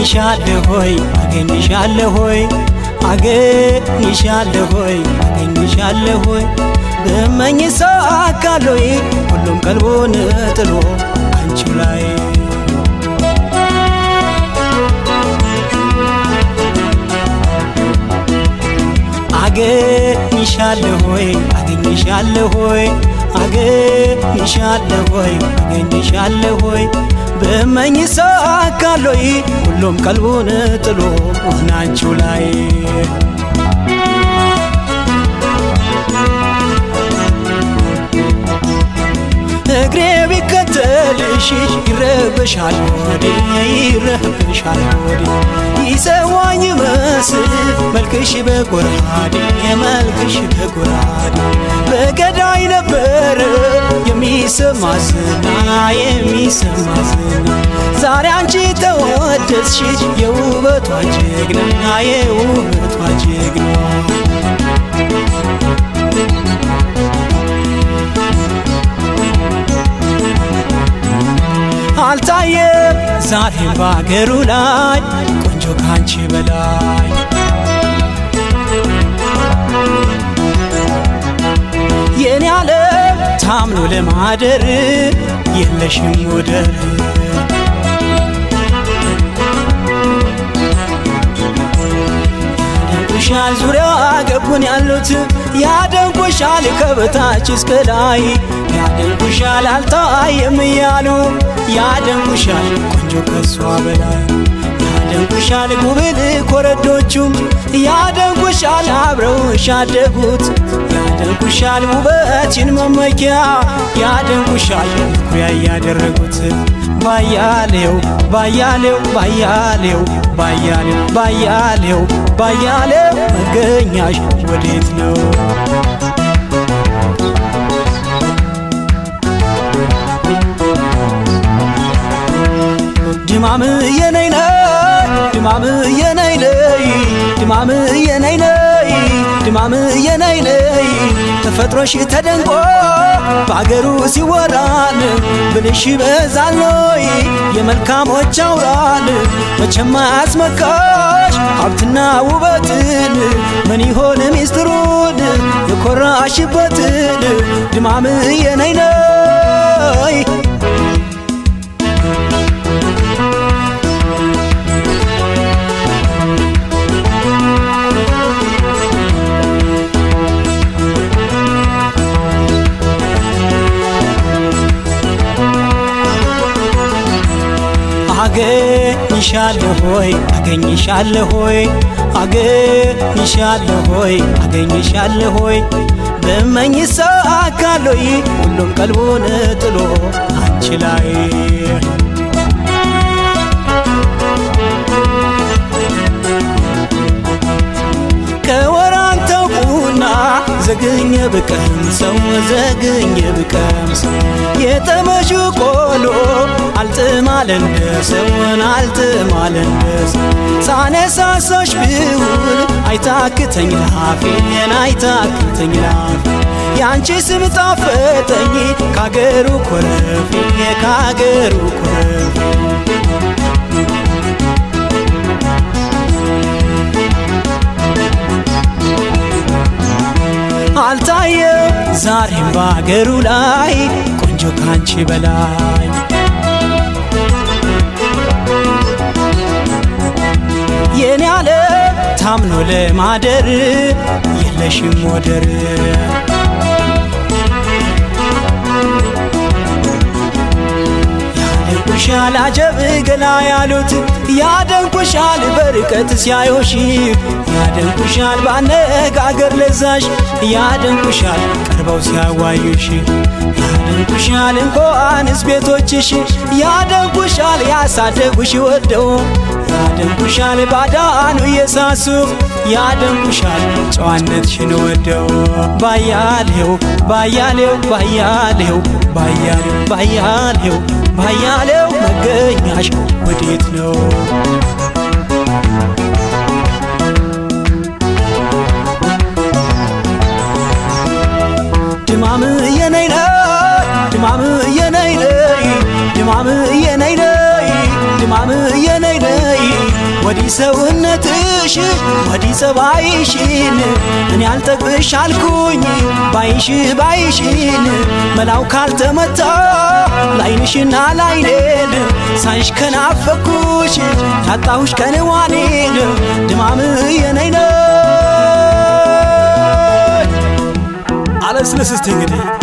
አገኝሻለሁ ሆይ አገኝሻለሁ ሆይ አገኝሻለሁ ሆይ አገኝሻለሁ ሆይ ብመኝ ሳካሎይ ሁሉም ቀልቡን ጥሎ አንቺው ላይ አገኝሻለሁ ሆይ አገኝሻለሁ ሆይ አገኝሻለሁ ሆይ አገኝሻለሁ ሆይ ብመኝ ሳካሎይ ሁሉም ቀልቡን ጥሎ ናንቺው ላይ እግሬ ቢከተልሽ ይረበሻል ወዴ ይረበሻል ወዴ ይሰዋኝ መስል መልክሽ በጎራዴ መልክሽ በጎራዴ በገዳይ ነበረ የሚሰማ ዝና የሚሰማ ዝና ዛሬ አንቺ ተወደስሽ የውበቷ ጀግና የውበቷ ጀግና አልታየም ዛሬም በአገሩ ላይ ቆንጆ ካንቺ በላይ የኔ ዓለም ታምኖ ለማደር የለሽም ወደር ያደንቁሻል ዙሪያ ገቡን ያሉት ያደንቁሻል ከበታች እስከ ላይ ያደንቁሻል አልታየም እያሉ ያደንቁሻል ቆንጆ ከሷ በላይ ያደንቁሻል ጉብል ኮረዶቹም ያደንቁሻል አብረውሽ ያደጉት ያደንቁሻል ውበችን መመኪያ ያደንቁሻል ኩያ ያደረጉት ባያሌው ባያሌው ባያሌው ባያሌው ባያሌው ባያሌው መገኛሽ ወዴት ነው? ድማም የነይነይ ድማም የነይነይ ድማም የነይነይ ድማም የነይነይ ተፈጥሮሽ ተደንቆ በአገሩ ሲወራል ብልሽ በዛሎይ የመልካሞች አውራል መቼም አያስመካሽ ሀብትና ውበትን ምን ይሆን ሚስጥሩን የኮራሽበትን ድማም የነይነይ አገኝሻለሁ ሆይ አገኝሻለሁ ሆይ አገኝሻለሁ ሆይ አገኝሻለሁ ሆይ ብመኝ ሳካሎይ ሁሉም ቀልቡን ጥሎ አንቺ ላይ ከወራንተው ቁና ዘግኘ ብቀምሰው ዘግኘ ብቀምሰው የጠመሹ ቆሎ አልጥማለንደሰውን አልጥማለንደሰው ሳነሳሳሽ ብውል አይታክተኝ ላፌን አይታክተኝ ላፌ ያንቺ ስም ጣፈጠኝ ካገሩ ኮረፌ ካገሩ ኮረፌ አልታየም ዛሬም በአገሩ ላይ ቆንጆ ካንቺ በላይ የኔ ዓለም ታምኖ ለማደር የለሽም ወደር ያደንቁሻል አጀብ ገላ ያሉት ያደንቁሻል በርቀት ሲያዩሽ ያደንቁሻል ባነጋገር ለዛሽ ያደንቁሻል ቀርበው ሲያዋዩሽ ያደንቁሻል እንኳንስ ቤቶችሽ ያደንቁሻል ያሳደጉሽ ወደው ያደንቁሻል ባዳኑ እየሳሱ ያደንቁሻል ጨዋነትሽን ወደው ባያሌው ባያሌው ባያሌው ባያሌው ባያሌው ባያሌው መገኛሽ ወዴት ነው? ድማም የነይነይ ድማም የነይነይ ድማም የነይነይ ድማም የነይነይ ሰውነትሽ ወዲህ ጸባይሽን እኔ አልጠግብሽ አልኩኝ ባይሽ ባይሽን መላው ካልተመታ ላይንሽና ላይኔን ሳይሽ ከናፈኩሽ ያጣሁሽ ከንዋኔን ድማም የነይነ አለስልስ እስቲ እንግዲህ